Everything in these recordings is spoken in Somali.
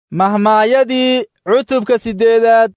mahmaayadii cutubka siddeedaad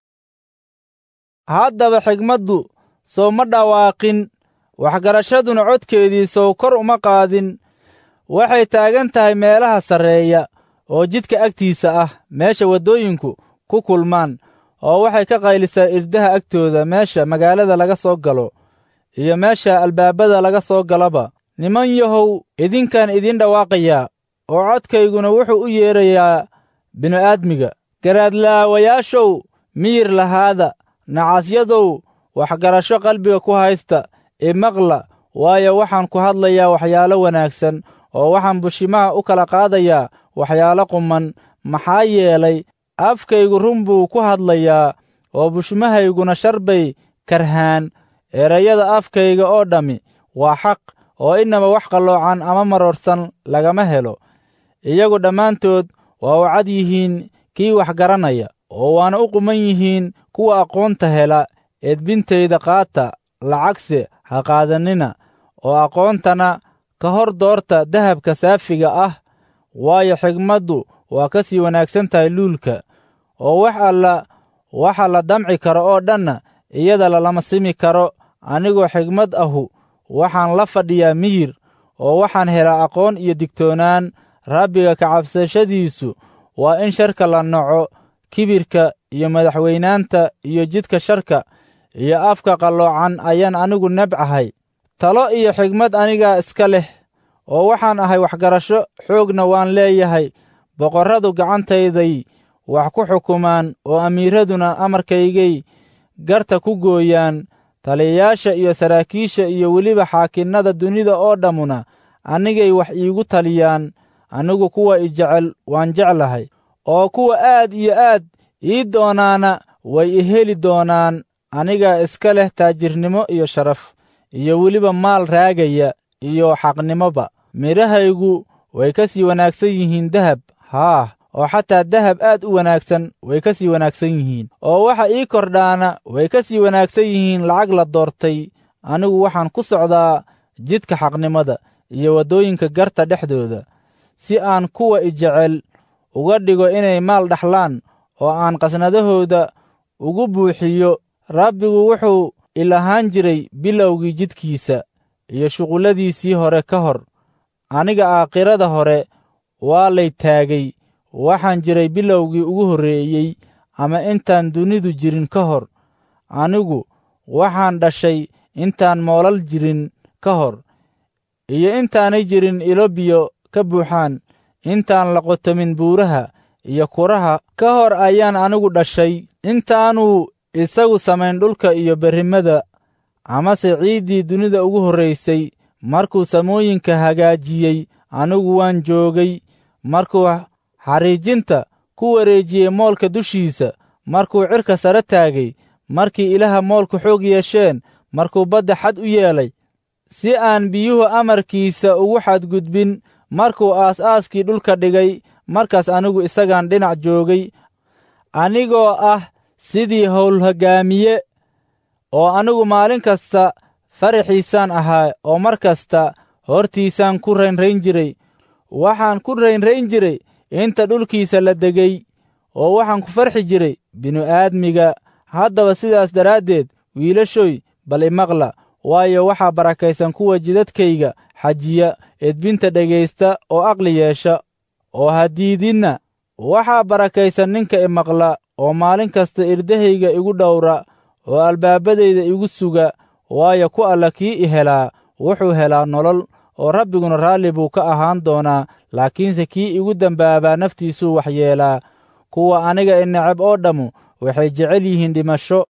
haddaba xigmaddu soo ma dhawaaqin waxgarashaduna codkeedii sow kor uma qaadin waxay taagan tahay meelaha sarreeya oo jidka agtiisa ah meesha waddooyinku ku kulmaan oo waxay ka qaylisaa irdaha agtooda meesha magaalada laga soo galo iyo meesha albaabada laga soo galaba niman yahow idinkaan idiin dhawaaqayaa oo codkayguna wuxuu u yeedrayaa bini'aadmiga garaadlaawayaashow miyir lahaada nacasyadow waxgarasho qalbiga ku haysta imaqla waayo waxaan ku hadlayaa waxyaalo wanaagsan oo waxaan bushimaha u kala qaadayaa waxyaalo quman maxaa yeelay afkaygu run buu ku hadlayaa oo bushimahayguna shar bay karhaan erayada afkayga oo dhammi waa xaq oo inaba wax qalloocan ama maroorsan lagama helo iyagu dhammaantood waa u cad yihiin kii wax garanaya oo waana u quman yihiin kuwa aqoonta hela edbintayda qaata lacagse ha qaadannina oo aqoontana ka hor doorta dahabka saafiga ah waayo xigmaddu waa ka sii wanaagsan tahay luulka oo wax alla waxa la damci karo oo dhanna iyada lalama simi karo anigoo xigmad ahu waxaan la fadhiyaa miyir oo waxaan helaa aqoon iyo digtoonaan rabbiga kacabsashadiisu waa in sharka la naco kibirka iyo madaxweynaanta iyo jidka sharka iyo afka qalloocan ayaan anigu nebcahay talo iyo xigmad anigaa iska leh oo waxaan ahay waxgarasho xoogna waan leeyahay boqorradu gacantayday wax ku xukumaan oo amiiraduna amarkaygay garta ku gooyaan taliyayaasha iyo saraakiisha iyo weliba xaakinnada dunida oo dhammuna anigay wax iigu taliyaan anigu kuwa i jecel waan jeclahay oo kuwa aad iyo aad ii doonaana way i heli doonaan anigaa iska leh taajirnimo iyo sharaf iyo weliba maal raagaya iyo xaqnimoba midhahaygu way ka sii wanaagsan yihiin dahab haah oo xataa dahab aad u wanaagsan way ka sii wanaagsan yihiin oo waxa ii kordhaana way ka sii wanaagsan yihiin lacag la doortay anigu waxaan ku socdaa jidka xaqnimada iyo waddooyinka garta dhexdooda si aan kuwa i jecel uga dhigo inay maal dhaxlaan oo aan qasnadahooda ugu buuxiyo rabbigu wuxuu ilahaan jiray bilowgii jidkiisa iyo shuqulladiisii hore ka hor aniga aakhirada hore waa lay taagay waxaan jiray bilowgii ugu horreeyey ama intaan dunidu jirin ka hor anigu waxaan dhashay intaan moolal jirin ka hor iyo intaanay jirin ilo biyo ka buuxaan intaan la qotomin buuraha iyo kuraha ka hor ayaan anigu dhashay intaanuu isagu samayn dhulka iyo berrimada amase ciiddii dunida ugu horraysay markuu samooyinka hagaajiyey anigu waan joogay markuu xariijinta ku wareejiyey moolka dushiisa markuu cirka sare taagay markii ilaha moolku xoog yeesheen markuu badda xad u yeelay si aan biyuhu amarkiisa ugu xadgudbin markuu aas-aaskii dhulka dhigay markaas anigu isagaan dhinac joogay anigoo ah sidii howlhoggaamiye oo anigu maalin kasta faraxiisaan ahaa oo mar kasta hortiisaan ku raynrayn jiray waxaan ku raynrayn jiray inta dhulkiisa la degay oo waxaan ku farxi jiray binu-aadmiga haddaba sidaas daraaddeed wiilashoy bal imaqla waayo waxaa barakaysan kuwa jidadkayga xajiya edbinta dhegaysta oo aqli yeesha oo hadiidinna waxaa barakaysan ninka imaqla oo maalin kasta irdahayga igu dhowra oo albaabadayda igu suga waayo ku alla kii i helaa wuxuu helaa nolol oo rabbiguna raalli buu ka ahaan doonaa laakiinse kii igu dembaabaa naftiisuu waxyeelaa kuwa aniga i necab oo dhammu waxay jecel yihiin dhimasho